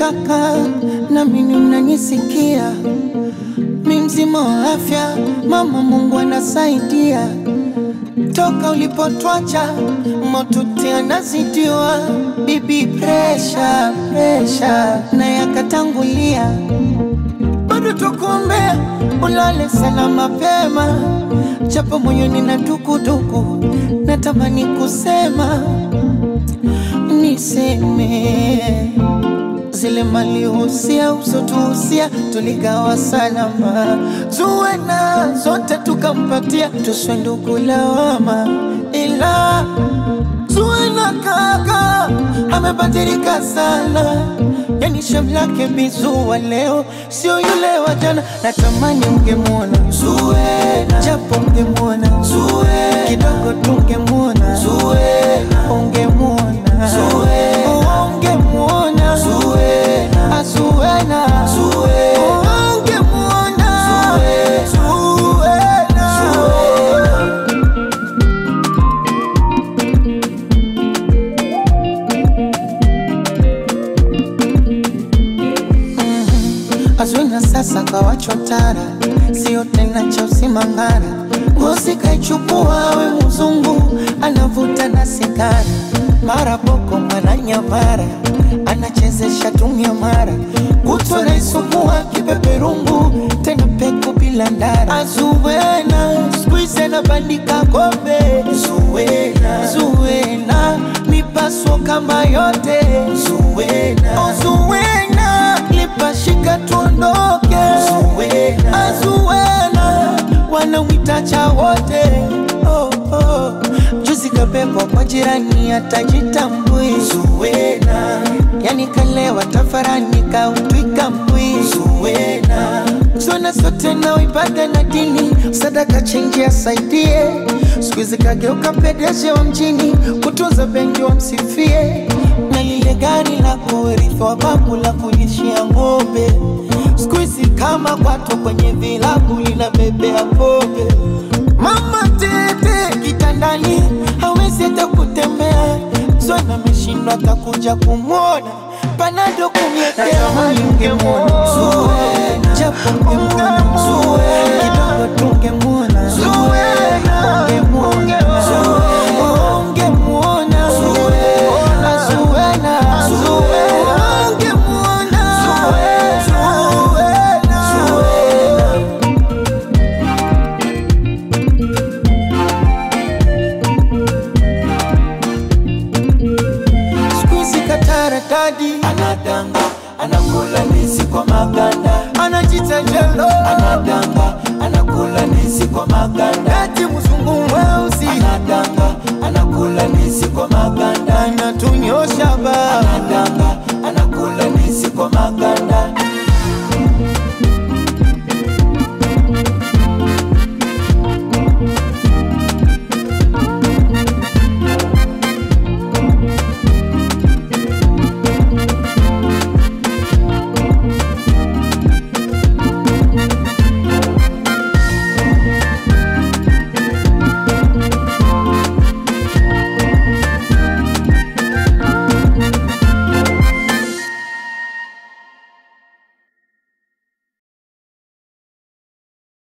kaka, na mimi mnanisikia, mi mzima wa afya, mama Mungu anasaidia. Toka ulipotwacha motuti anazidiwa, bibi presha presha, naye akatangulia bado tukuombea ulale salama mapema, japo moyoni na dukuduku, natamani kusema niseme zile malihusia usotuhusia tuligawa salama, tuwe na zote tukampatia, tuswe ndugu lawama, ila tuwe na kaka amebadilika sana, yani shamu lake bizua leo sio yule wa jana. Natamani mngemwona Zuena, japo mngemwona Zuena, kidogo tungemwona Zuena, ungemwona Zuena, ungemwona Zuena, Zuena, Zuena, ungemwona Zuena, Zuena. Azwina sasa kawachwa tara, sio tena cha usimangara. Ngozi kaichukua we mzungu, anavuta na sigara, mara boko mara nyamara, anachezesha tumia mara, kutwa naisukua kipeperungu, tena peku bila ndara. Azuwena skuize na bandika kombe, Zuwena, Zuwena mipaso kama yote, Zuwena, oh, Zuwena lipashika tuondoke, Zuwena, Azuwena wanamwita cha wote oh, oh. Juzi kabebwa kwa jirani atajitambui, Zuwena yani kalewa tafarani kautwika mbwi, Zuwena Zona sote na ibada na dini, sadaka chenji asaidie. Siku hizi kageuka pedeje wa mjini, kutunza benki wamsifie, na lile gari la kurithi wa babu la kulishia ng'ombe. Siku hizi kama kwato kwenye vilabu linabebea pombe. Mama tete kitandani, hawezi hata kutembea. Zona ameshindwa atakuja kumwona panado kumwekea ungemwona Zuwena, japo ungemwona Zuwena, kidogo tungemwona Zuwena, ungemwona Zuwena, ungemwona Zuwena, Zuwena, Zuwena, ungemwona Zuwena, Zuwena. Siku hizi katarakadi anadanga anakula ndizi kwa maganda anajita jelo anadanga anakula ndizi kwa maganda